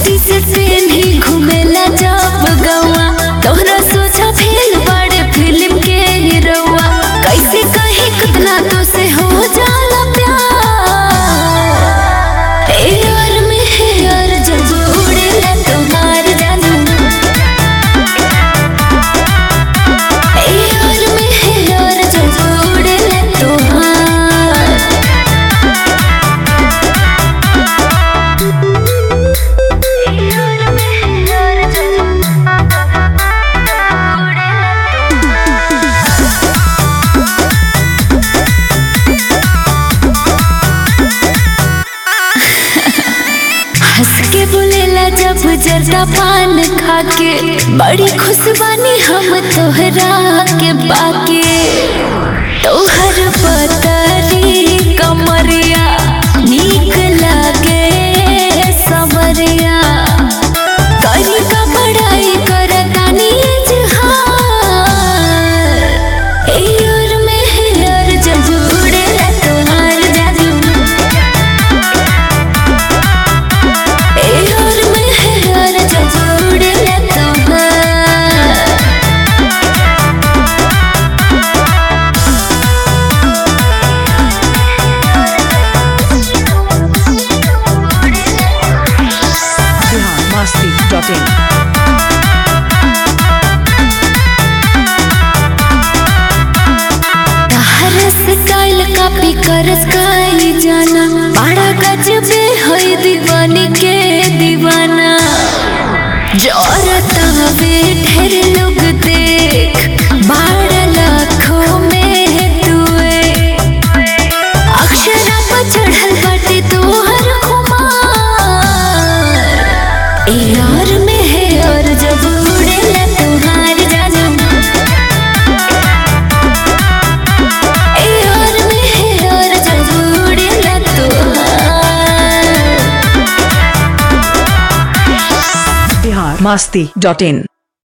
taxi से train ही घूमेला जब गवा तोहरा सोचा फेल बड़े फिल्म के हीरोआ कैसे कहीं कितना तो से हो जाला प्यार एयर में हेयर जब उड़ेला तुम्हार जानू एयर में हेयर जब उड़ेला तुम्हार हंस के बोलेला जब जर्दा पान खा के बड़ी खुश बानी हम तोहरा के बाके तोहर पतरी कमरिया नीक लागे समरिया करी का बड़ाई करतानी जहार एयर में हेयर जब उड़ेला तोहार जादू एयर में हेयर जब उड़ेला तोहार biharmasti.in तहर स्टाइल कॉपी कर स्काई जाना बड़ा गजबे है दीवानी के दीवाना जोरता हवे ढेर लोग देख बारह लाखों में तुए अक्षरा पर चढ़ल बाटे तोहर खुमार एयर में हेयर जब उड़ेला तोहार जानू एयर में हेयर जब उड़ेला तोहार biharmasti.in